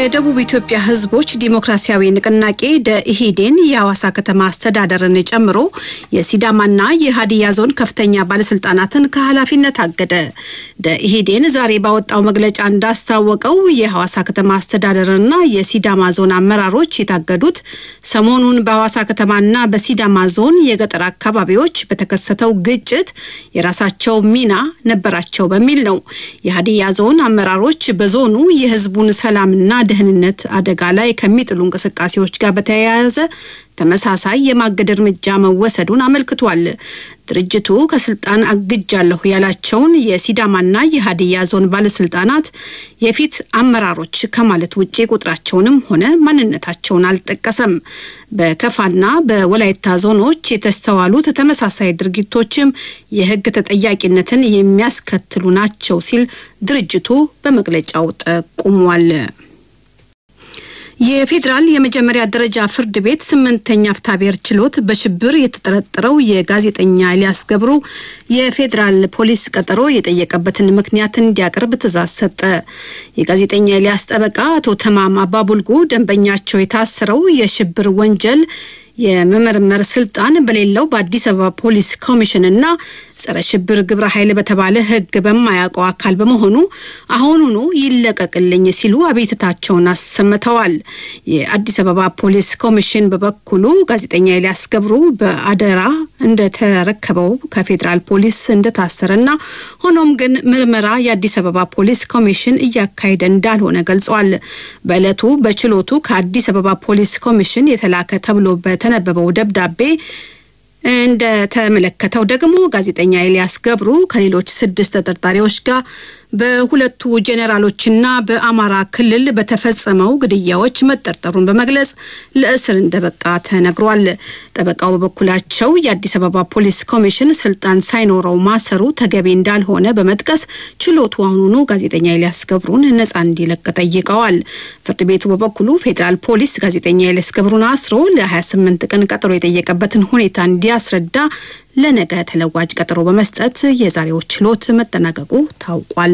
የደቡብ ኢትዮጵያ ሕዝቦች ዲሞክራሲያዊ ንቅናቄ ደኢህዴን የሐዋሳ ከተማ አስተዳደርን ጨምሮ የሲዳማና የሀዲያ ዞን ከፍተኛ ባለስልጣናትን ከኃላፊነት አገደ። ደኢህዴን ዛሬ ባወጣው መግለጫ እንዳስታወቀው የሐዋሳ ከተማ አስተዳደርና የሲዳማ ዞን አመራሮች የታገዱት ሰሞኑን በሐዋሳ ከተማና በሲዳማ ዞን የገጠር አካባቢዎች በተከሰተው ግጭት የራሳቸው ሚና ነበራቸው በሚል ነው። የሀዲያ ዞን አመራሮች በዞኑ የህዝቡን ሰላምና ደህንነት አደጋ ላይ ከሚጥሉ እንቅስቃሴዎች ጋር በተያያዘ ተመሳሳይ የማገድ እርምጃ መወሰዱን አመልክቷል። ድርጅቱ ከስልጣን አግጃለሁ ያላቸውን የሲዳማና የሀዲያ ዞን ባለስልጣናት የፊት አመራሮች ከማለት ውጭ ቁጥራቸውንም ሆነ ማንነታቸውን አልጠቀሰም። በከፋና በወላይታ ዞኖች የተስተዋሉት ተመሳሳይ ድርጊቶችም የህግ ተጠያቂነትን የሚያስከትሉ ናቸው ሲል ድርጅቱ በመግለጫው ጠቁሟል። የፌዴራል የመጀመሪያ ደረጃ ፍርድ ቤት ስምንተኛ ፍትሐብሔር ችሎት በሽብር የተጠረጠረው የጋዜጠኛ ኤልያስ ገብሩ የፌዴራል ፖሊስ ቀጠሮ የጠየቀበትን ምክንያት እንዲያቀርብ ትዕዛዝ ሰጠ። የጋዜጠኛ ኤልያስ ጠበቃ አቶ ተማም አባቡልጉ ደንበኛቸው የታሰረው የሽብር ወንጀል የመመርመር ስልጣን በሌለው በአዲስ አበባ ፖሊስ ኮሚሽንና ጸረ ሽብር ግብረ ኃይል በተባለ ሕግ በማያውቀው አካል በመሆኑ አሁኑኑ ይለቀቅልኝ ሲሉ አቤትታቸውን አሰምተዋል። የአዲስ አበባ ፖሊስ ኮሚሽን በበኩሉ ጋዜጠኛ ኤልያስ ገብሩ በአደራ እንደተረከበው ከፌዴራል ፖሊስ እንደታሰረና ሆኖም ግን ምርመራ የአዲስ አበባ ፖሊስ ኮሚሽን እያካሄደ እንዳልሆነ ገልጿል። በዕለቱ በችሎቱ ከአዲስ አበባ ፖሊስ ኮሚሽን የተላከ ተብሎ በተነበበው ደብዳቤ እንደተመለከተው ደግሞ ጋዜጠኛ ኤልያስ ገብሩ ከሌሎች ስድስት ተጠርጣሪዎች ጋር በሁለቱ ጄኔራሎችና በአማራ ክልል በተፈጸመው ግድያዎች መጠርጠሩን በመግለጽ ለእስር እንደበቃ ተነግሯል። ጠበቃው በበኩላቸው የአዲስ አበባ ፖሊስ ኮሚሽን ስልጣን ሳይኖረው ማሰሩ ተገቢ እንዳልሆነ በመጥቀስ ችሎቱ አሁኑኑ ጋዜጠኛ ኤልያስ ገብሩን ነጻ እንዲለቅ ጠይቀዋል። ፍርድ ቤቱ በበኩሉ ፌዴራል ፖሊስ ጋዜጠኛ ኤልያስ ገብሩን አስሮ ለ28 ቀን ቀጠሮ የጠየቀበትን ሁኔታ እንዲያስረዳ ለነገ ተለዋጭ ቀጠሮ በመስጠት የዛሬው ችሎት መጠናቀቁ ታውቋል።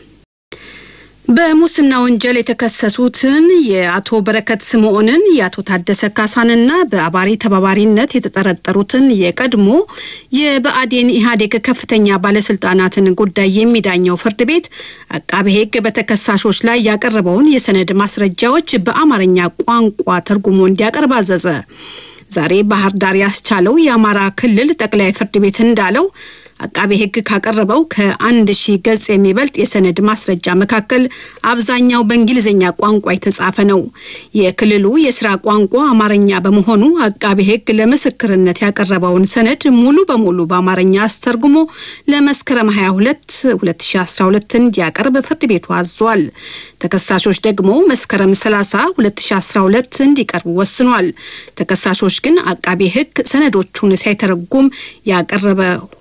በሙስና ወንጀል የተከሰሱትን የአቶ በረከት ስምዖንን የአቶ ታደሰ ካሳንና በአባሪ ተባባሪነት የተጠረጠሩትን የቀድሞ የብአዴን ኢህአዴግ ከፍተኛ ባለስልጣናትን ጉዳይ የሚዳኘው ፍርድ ቤት አቃቤ ሕግ በተከሳሾች ላይ ያቀረበውን የሰነድ ማስረጃዎች በአማርኛ ቋንቋ ተርጉሞ እንዲያቀርብ አዘዘ። ዛሬ ባህር ዳር ያስቻለው የአማራ ክልል ጠቅላይ ፍርድ ቤት እንዳለው አቃቤ ሕግ ካቀረበው ከአንድ ሺህ ገጽ የሚበልጥ የሰነድ ማስረጃ መካከል አብዛኛው በእንግሊዝኛ ቋንቋ የተጻፈ ነው። የክልሉ የስራ ቋንቋ አማርኛ በመሆኑ አቃቤ ሕግ ለምስክርነት ያቀረበውን ሰነድ ሙሉ በሙሉ በአማርኛ አስተርጉሞ ለመስከረም 22 2012 እንዲያቀርብ ፍርድ ቤቱ አዟል። ተከሳሾች ደግሞ መስከረም 30 2012 እንዲቀርቡ ወስኗል። ተከሳሾች ግን አቃቤ ሕግ ሰነዶቹን ሳይተረጉም ያቀረበ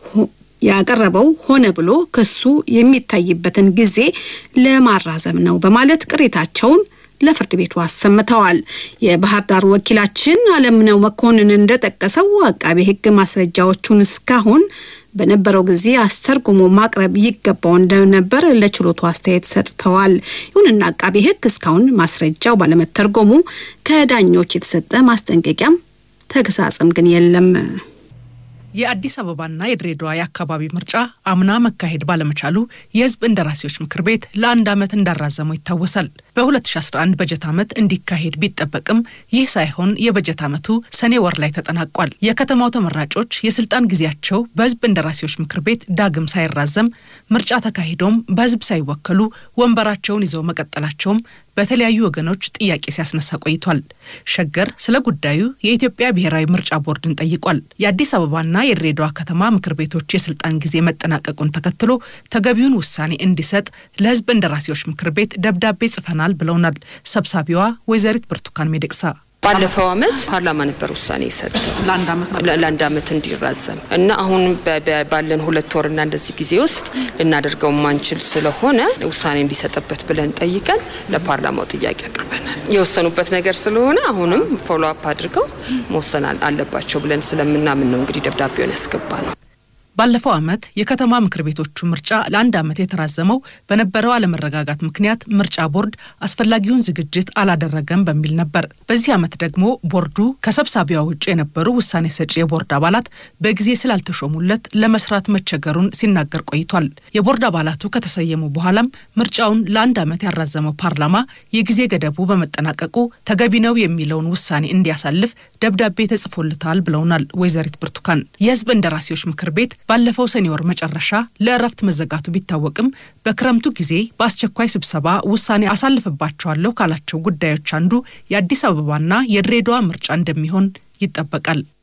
ያቀረበው ሆነ ብሎ ክሱ የሚታይበትን ጊዜ ለማራዘም ነው በማለት ቅሬታቸውን ለፍርድ ቤቱ አሰምተዋል። የባህር ዳር ወኪላችን አለምነው መኮንን እንደጠቀሰው አቃቤ ሕግ ማስረጃዎቹን እስካሁን በነበረው ጊዜ አስተርጉሞ ማቅረብ ይገባው እንደነበር ለችሎቱ አስተያየት ሰጥተዋል። ይሁንና አቃቤ ሕግ እስካሁን ማስረጃው ባለመተርጎሙ ከዳኞች የተሰጠ ማስጠንቀቂያም ተግሳጽም ግን የለም። የአዲስ አበባና የድሬዳዋ የአካባቢ ምርጫ አምና መካሄድ ባለመቻሉ የሕዝብ እንደራሴዎች ምክር ቤት ለአንድ ዓመት እንዳራዘመው ይታወሳል። በ2011 በጀት ዓመት እንዲካሄድ ቢጠበቅም ይህ ሳይሆን የበጀት ዓመቱ ሰኔ ወር ላይ ተጠናቋል። የከተማው ተመራጮች የስልጣን ጊዜያቸው በሕዝብ እንደራሴዎች ምክር ቤት ዳግም ሳይራዘም ምርጫ ተካሂዶም በሕዝብ ሳይወከሉ ወንበራቸውን ይዘው መቀጠላቸውም በተለያዩ ወገኖች ጥያቄ ሲያስነሳ ቆይቷል። ሸገር ስለ ጉዳዩ የኢትዮጵያ ብሔራዊ ምርጫ ቦርድን ጠይቋል። የአዲስ አበባና የድሬዳዋ ከተማ ምክር ቤቶች የስልጣን ጊዜ መጠናቀቁን ተከትሎ ተገቢውን ውሳኔ እንዲሰጥ ለሕዝብ እንደራሴዎች ምክር ቤት ደብዳቤ ጽፈናል ብለውናል ሰብሳቢዋ ወይዘሪት ብርቱካን ሚደቅሳ። ባለፈው አመት ፓርላማ ነበር ውሳኔ የሰጠው ለአንድ አመት እንዲራዘም እና አሁን ባለን ሁለት ወርና እንደዚህ ጊዜ ውስጥ ልናደርገው ማንችል ስለሆነ ውሳኔ እንዲሰጥበት ብለን ጠይቀን ለፓርላማው ጥያቄ አቅርበናል። የወሰኑበት ነገር ስለሆነ አሁንም ፎሎ አፕ አድርገው መወሰን አለባቸው ብለን ስለምናምን ነው እንግዲህ ደብዳቤውን ያስገባ ነው። ባለፈው ዓመት የከተማ ምክር ቤቶቹ ምርጫ ለአንድ ዓመት የተራዘመው በነበረው አለመረጋጋት ምክንያት ምርጫ ቦርድ አስፈላጊውን ዝግጅት አላደረገም በሚል ነበር። በዚህ ዓመት ደግሞ ቦርዱ ከሰብሳቢዋ ውጭ የነበሩ ውሳኔ ሰጪ የቦርድ አባላት በጊዜ ስላልተሾሙለት ለመስራት መቸገሩን ሲናገር ቆይቷል። የቦርድ አባላቱ ከተሰየሙ በኋላም ምርጫውን ለአንድ ዓመት ያራዘመው ፓርላማ የጊዜ ገደቡ በመጠናቀቁ ተገቢ ነው የሚለውን ውሳኔ እንዲያሳልፍ ደብዳቤ ተጽፎለታል ብለውናል ወይዘሪት ብርቱካን። የህዝብ እንደራሴዎች ምክር ቤት ባለፈው ሰኔ ወር መጨረሻ ለእረፍት መዘጋቱ ቢታወቅም በክረምቱ ጊዜ በአስቸኳይ ስብሰባ ውሳኔ አሳልፍባቸዋለሁ ካላቸው ጉዳዮች አንዱ የአዲስ አበባና የድሬዳዋ ምርጫ እንደሚሆን ይጠበቃል።